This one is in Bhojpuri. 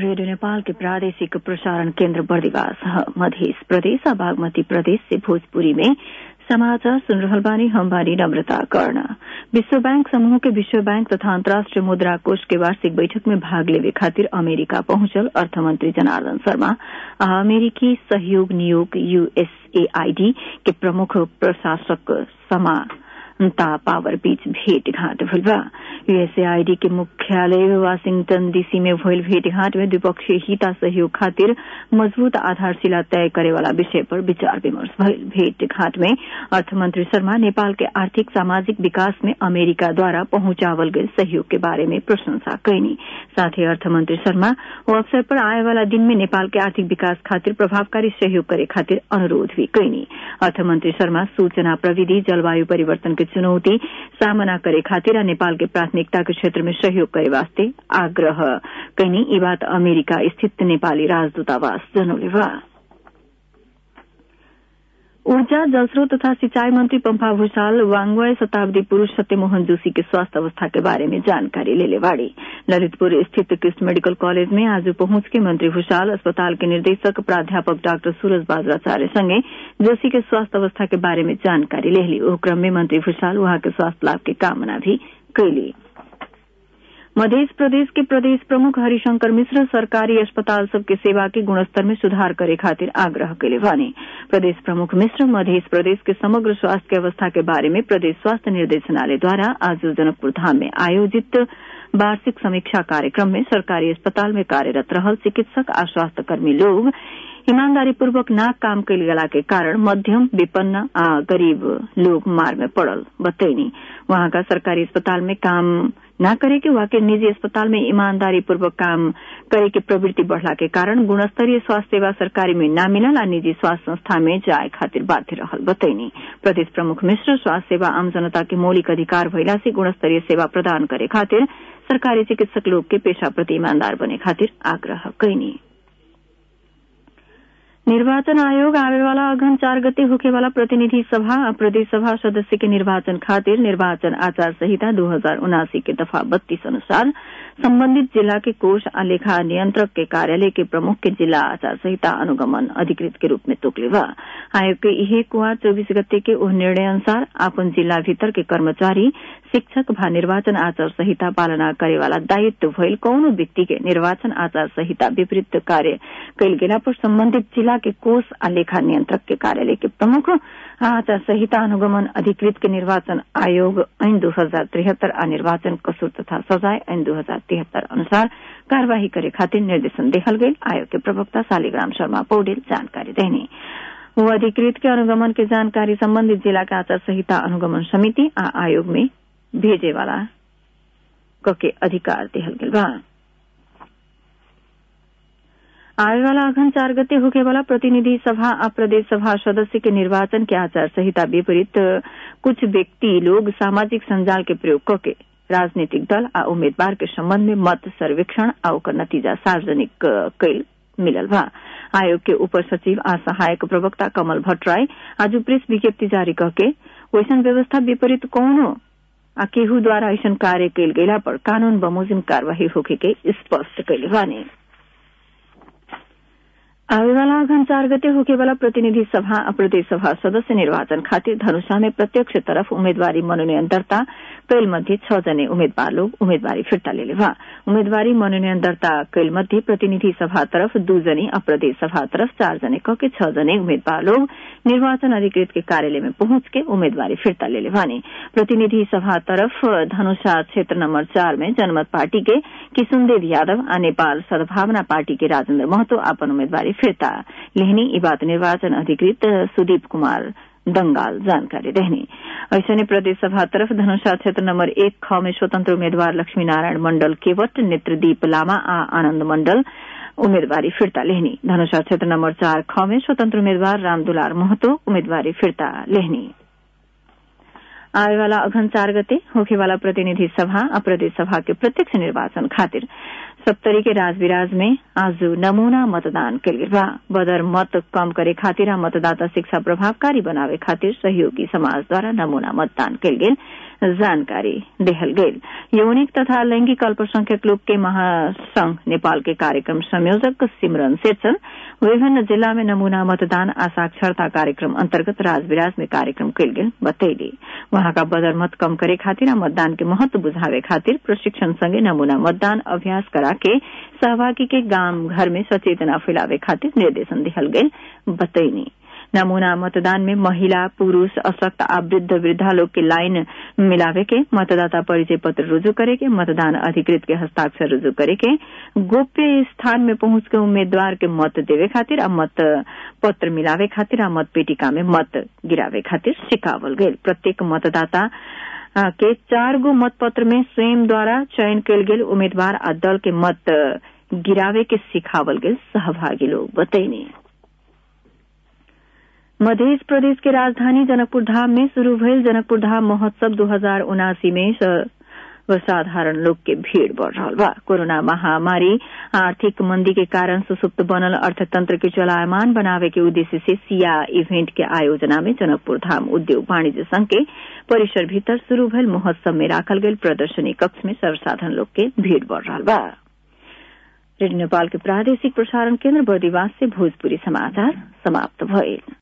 रेडियो नेपाल के प्रादेशिक प्रसारण केन्द्र बर्दिवास मध्य प्रदेश बागमती प्रदेश से भोजपुरी में समाचार सुन रहल बानी हम बानी नम्रता कर्ण विश्व बैंक समूह के विश्व बैंक तथा अन्तर्राष्ट्रीय मुद्रा कोष के वार्षिक बैठक में भाग लेवे खातिर अमेरिका पहुंचल अर्थमंत्री जनार्दन शर्मा आ अमेरिकी सहयोग नियोग यूएसएआईडी के प्रमुख प्रशासक समा ता पावर बीच भेंटघाट भइल बा यूएसएआईडी के मुख्यालय वाशिंगटन डीसी में भइल भेंटघाट में द्विपक्षीय हिता सहयोग खातिर मजबूत आधारशिला तय करे वाला विषय पर विचार विमर्श भइल भेंटघाट में अर्थमंत्री शर्मा नेपाल के आर्थिक सामाजिक विकास में अमेरिका द्वारा पहुंचावल गए सहयोग के बारे में प्रशंसा कैनी साथ ही अर्थमंत्री शर्मा ओ अवसर पर आए वाला दिन में नेपाल के आर्थिक विकास खातिर प्रभावकारी सहयोग करे खातिर अनुरोध भी कैनी अर्थमंत्री शर्मा सूचना प्रविधि जलवायु परिवर्तन के चुनौती सामना करे खातिर नेपाल के प्राथमिकता के क्षेत्र में सहयोग करे वास्ते आग्रह कैनी ई बात अमेरिका स्थित नेपाली राजदूतावास जनौले बा ऊर्जा जलस्रोत तथा सिंचाई मंत्री पंपा भूषाल वांगवय शताब्दी पुरूष सत्यमोहन जोशी के स्वास्थ्य अवस्था के बारे में जानकारी लेले बाड़ी ललितपुर स्थित कृष्ण मेडिकल कॉलेज में आज पहुंच के मंत्री भूषाल अस्पताल के निर्देशक प्राध्यापक डाक्टर सूरज बाजराचार्य संगे जोशी के स्वास्थ्य अवस्था के बारे में जानकारी लेली ओ क्रम में मंत्री भूषाल वहां के स्वास्थ्य लाभ की कामना भी कैली मध्य प्रदेश के प्रदेश प्रमुख हरिशंकर मिश्र सरकारी अस्पताल सबके सेवा के गुणस्तर में सुधार करे खातिर आग्रह कैले बानी प्रदेश प्रमुख मिश्र मध्य प्रदेश के समग्र स्वास्थ्य के अवस्था के बारे में प्रदेश स्वास्थ्य निर्देशनालय द्वारा आज जनकपुर धाम में आयोजित वार्षिक समीक्षा कार्यक्रम में सरकारी अस्पताल में कार्यरत रहल चिकित्सक आ स्वास्थ्य कर्मी लोग ईमानदारी पूर्वक ना काम कैल गेला के कारण मध्यम विपन्न आ गरीब लोग मार में पड़ल बतैनी वहां का सरकारी अस्पताल में काम न करे के वाके निजी अस्पताल में ईमानदारी पूर्वक काम करे के प्रवृत्ति बढ़ला के कारण गुणस्तरीय स्वास्थ्य सेवा सरकारी में न मिलल आ निजी स्वास्थ्य संस्था में जाए खातिर बाध्य रहल बतैनी प्रदेश प्रमुख मिश्र स्वास्थ्य सेवा आम जनता के मौलिक अधिकार भइला से गुणस्तरीय सेवा प्रदान करे खातिर सरकारी चिकित्सक लोग के पेशा प्रति ईमानदार बने खातिर आग्रह कैनी निर्वाचन आयोग आवे वाला अघन चार गते होखे वाला प्रतिनिधि सभा आ प्रदेश सभा सदस्य के निर्वाचन खातिर निर्वाचन आचार संहिता दो हजार उनासी के दफा बत्तीस अनुसार संबंधित जिला के कोष आ लेखा नियंत्रक के कार्यालय के प्रमुख के जिला आचार संहिता अनुगमन अधिकृत के रूप में तोकले बा आयोग के इहे कुआ चौबीस गते के ओह निर्णय अनुसार आपन जिला भीतर के कर्मचारी शिक्षक भा निर्वाचन आचार संहिता पालना करे वाला दायित्व भइल कौनो व्यक्ति के निर्वाचन आचार संहिता विपरीत कार्य कैल गेला पर संबंधित जिला के कोष आ लेखा नियंत्रक के कार्यालय के प्रमुख आचार संहिता अनुगमन अधिकृत के निर्वाचन आयोग ऐन दो हजार तिहत्तर आ निर्वाचन कसूर तथा सजाय ऐन दो हजार तिहत्तर अनुसार कार्यवाही करे खातिर निर्देशन देहल गई आयोग के प्रवक्ता शालिग्राम शर्मा पौडेल जानकारी देने वो अधिकृत के अनुगमन के जानकारी संबंधित जिला के आचार संहिता अनुगमन समिति आ आयोग में भेजे वाला के अधिकार देहल गेल बा आवे वाला अघन चार गते होके वाला प्रतिनिधि सभा आ प्रदेश सभा सदस्य के निर्वाचन के आचार संहिता विपरीत कुछ व्यक्ति लोग सामाजिक संजाल के प्रयोग करके राजनीतिक दल आ उम्मीदवार के संबंध में मत सर्वेक्षण आ ओकर नतीजा सार्वजनिक कैल मिलल बा आयोग के उप सचिव आ सहायक प्रवक्ता कमल भट्टराय आज प्रेस विज्ञप्ति जारी करके वैसन व्यवस्था विपरीत कौनो आ केहू द्वारा ऐसन कार्य कैल गेला पर कानून बमोजिम कार्यवाही होके के स्पष्ट कैले बानी आवे वाला अघन चार गते होके वाला प्रतिनिधि सभा आ प्रदेश सभा सदस्य निर्वाचन खातिर धनुषा में प्रत्यक्ष तरफ उम्मेदवारी मनोनयन दर्ता कैल मध्ये छ जने उम्मेद्वार लोग उम्मेदवारी फिर्ता लेले बा उम्मेदवारी मनोनयन दर्ता कैल मध्ये प्रतिनिधि सभा तरफ दू जने आ प्रदेश सभा तरफ चार जने क के छ जने उम्मेद्वार लोग निर्वाचन अधिकृत के कार्यालय में पहुंच के उम्मेदवारी फिर्ता लेले बानी प्रतिनिधि सभा तरफ धनुषा क्षेत्र नंबर चार में जनमत पार्टी के किशुनदेव यादव आ नेपाल सद्भावना पार्टी के राजेन्द्र महतो आपन उम्मेदवारी फिर्ता लेहनी ई बात निर्वाचन अधिकृत सुदीप कुमार दंगाल जानकारी देहनी ऐसने प्रदेश सभा तरफ धनुषा क्षेत्र नंबर एक ख में स्वतंत्र उम्मीदवार लक्ष्मी नारायण मंडल केवट नेत्रदीप लामा आ आनंद मंडल उम्मीदवारी फिर्ता लेहनी धनुषा क्षेत्र नंबर चार ख में स्वतंत्र उम्मीदवार रामदुलार महतो उम्मीदवारी फिर्ता लेहनी आवे वाला अघन चार गते होखे वाला प्रतिनिधि सभा आ प्रदेश सभा के प्रत्यक्ष निर्वाचन खातिर सप्तरी के राजविराज में आज नमूना मतदान कल गेल बा बदर मत कम करे खातिर आ मतदाता शिक्षा प्रभावकारी बनावे खातिर सहयोगी समाज द्वारा नमूना मतदान कल गेल जानकारी देहल गेल यौनिक तथा लैंगिक अल्पसंख्यक लोग के महासंघ नेपाल के कार्यक्रम संयोजक सिमरन शेरचन विभिन्न जिला में नमूना मतदान आ साक्षरता कार्यक्रम अंतर्गत राजविराज में कार्यक्रम कल गेल बतैली वहां का बदर मत कम करे खातिर आ मतदान के महत्व बुझावे खातिर प्रशिक्षण संगे नमूना मतदान अभ्यास करा के सहभागी के गांव घर में सचेतना फैलावे खातिर निर्देशन दिहल गेल बतैनी नमूना मतदान में महिला पुरूष अशक्त आ वृद्ध वृद्धा लोग के लाइन मिलावे के मतदाता परिचय पत्र रुजू करे के मतदान अधिकृत के हस्ताक्षर रुजू करे के गोप्य स्थान में पहुंच के उम्मीदवार के मत देवे खातिर आ मत पत्र मिलावे खातिर आ मत पेटिका में मत गिरावे खातिर सिखावल गेल प्रत्येक मतदाता के चार गो मतपत्र में स्वयं द्वारा चयन कयल गेल उम्मीदवार आ दल के मत गिरावे के सिखावल गेल सहभागी लोग बतैनी मध्य प्रदेश के राजधानी जनकपुर धाम में शुरू भयल जनकपुर धाम महोत्सव दो हजार उनासी में साधारण लोग के भीड़ बढ़ रहा बा कोरोना महामारी आर्थिक मंदी के कारण सुसुप्त बनल अर्थतंत्र के चलायमान बनावे के उद्देश्य से सिया इवेंट के आयोजना में जनकपुर धाम उद्योग वाणिज्य संघ के परिसर भीतर शुरू भयल महोत्सव में राखल गेल प्रदर्शनी कक्ष में सर्वसाधारण लोग के भीड़ बढ़ रहा बा रेडियो नेपाल के प्रादेशिक प्रसारण केन्द्र बर्दिवास से भोजपुरी समाचार समाप्त भइल